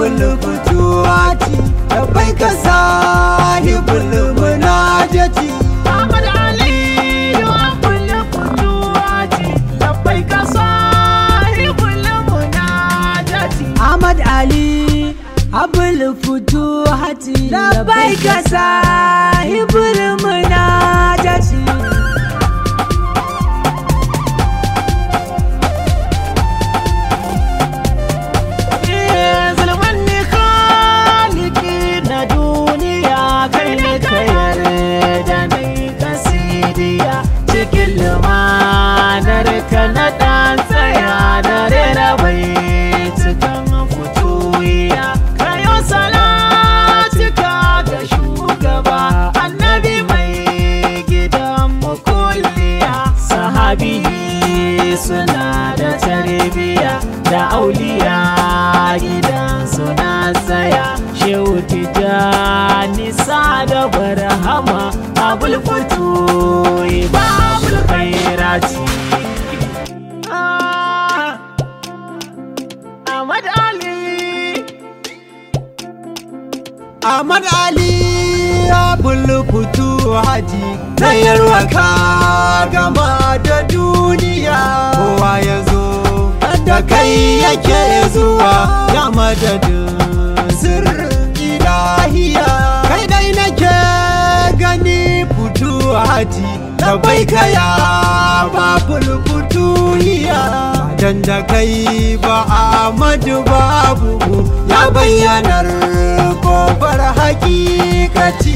abul fituwati bai ka sahibul munajati Ahmad Aliyu Abul Futuwati labbaika sahibul munajati Ahmad Ali abul fituwati bai ka sahibul munajati Zulman ne khaliki na duniya kai ne ka yarda na yi kasidiya cikin lumanar ka na ɗan tsaya na rera bai cikin fituwiya kayo salatika ga shugaba annabi mai gidan mukulliya sahabi suna da tarbiya da auliya gidan suna tsaya shehu tijjani sa da barhama abul fito babul khairati Ah, Ahmad Ali Ahmad Ali abul fituwati sayarwa ka gama da duniya kowa ya zo da kai yake zuwa ya madadin sirrin ilahiya kai dai nake gani fituwati da bai kaya babul fituhiya dan da kai ba Ahmadu babu ya bayyanar kofar hakikati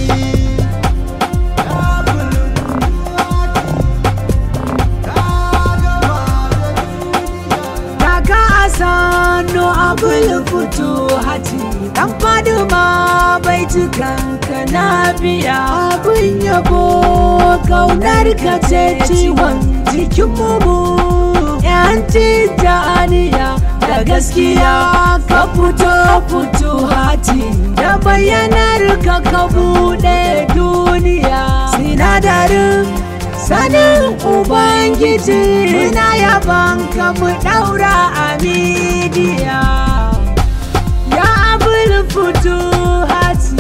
Kaka Asano abul fito hati Dan Faduma bai cikanka na biya abin yabo Kaunar ka ce ciwon jikin mu Yanci da aniya da gaskiya ka fito fito hati Da bayyanar ka ka buɗe duniya Sinadarin sanin ubangiji muna yaban ka mu daura a midiya ya abul fito hati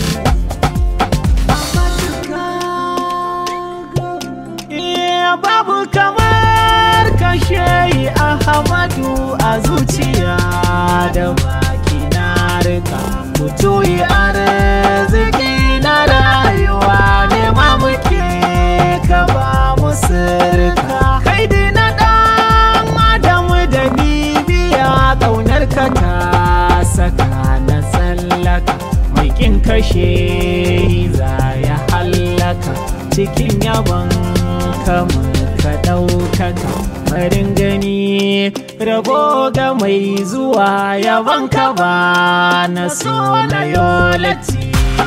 Iya babu kamar kashe Ahmadu a zuciya da baki na rika mutuyi arziki na rayuwa ne ma muke ka ba mu sirka kai dai na dan adamu da bibiya ƙaunar ka ta saka na tsallaka mai kin kashe za ya hallaka cikin yabon kama ka ɗaukaka farin gani rabo ga mai zuwa yabon ka ba na so na yolati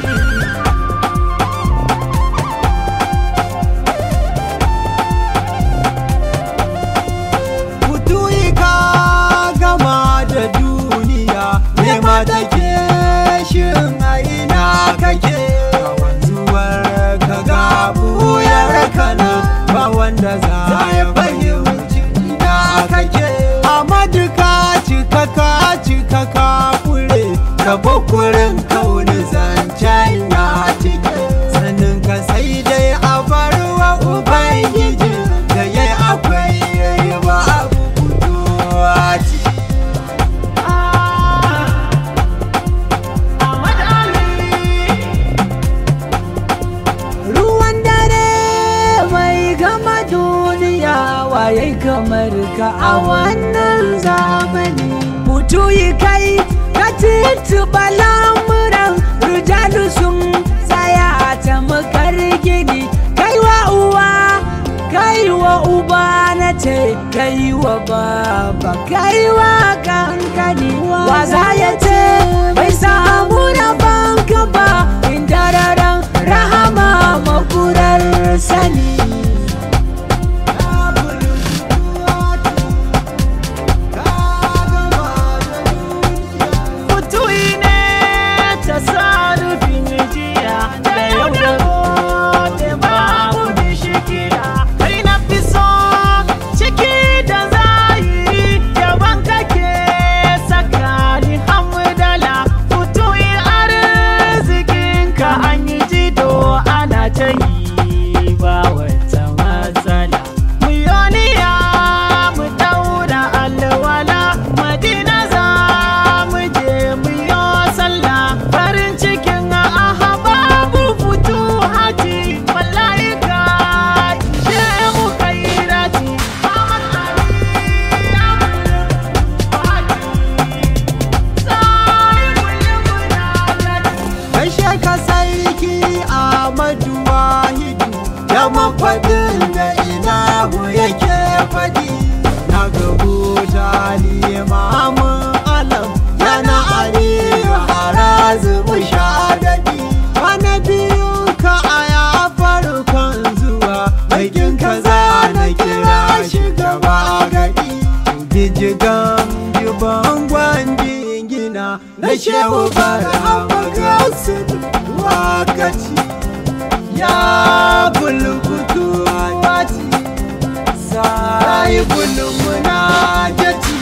Mutuyi ka gama da duniya nema take shin a ina kake Ka wanzuwar ka ga buyar kana ba wanda za ya fahimci ina kake Amadu ka cika ka cika ka fure ka bukurin kauni zancen ya cike sanin ka sai dai a barwa ubangiji da ya akwai yayi ba abu fitowa ce Ahmad Ali ruwan dare mai gama duniya waye kamar ka a wannan zamani mutu yi kai ka tituba lamuran rujalu sun tsaya a tamakar gini kai wa uwa kai wa uba na ce kai wa baba kai wa kankani wa za ya ce bai samu na banka ba inda raran rahama makurar sani Mutuwi ne ta sarufin jiya da yau da gobe babu bishikira kai na fi so ciki da zahiri yaban kake saka ni hamdala gijigan jiban gwanjin gina na shehu bara magasu wakaci ya bulbutu wati sai bulmuna jaci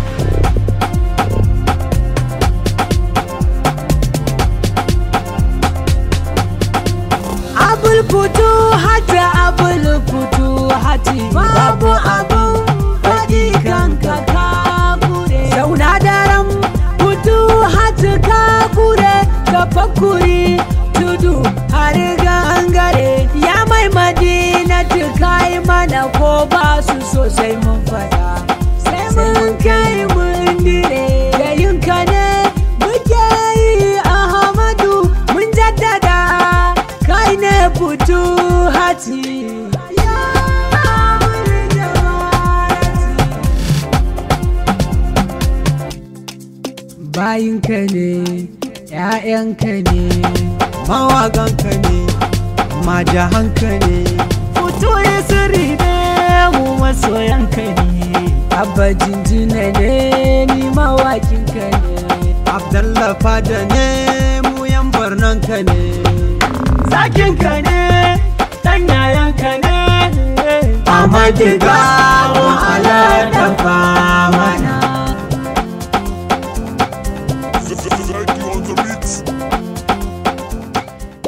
abul futu hati abul futu hati babu abun faɗi kanka ka kure zauna daren futu hati ka kure ka fakuri tudu har gangare ya mai madina kai mana ko ba su sosai mun fada sai mun kai mun dire da yinka ne muke yi ahmadu mun jaddada kai ne fito hati ya bayinka ne ‘ya'yanka ne mawaganka ne majahanka ne Fito ya sirri ne mu masoyanka ne abba jinjina ne ni mawakinka ne abdallah fada ne mu yan barnanka ne Zakinka ne ɗan yayanka ne Amadiga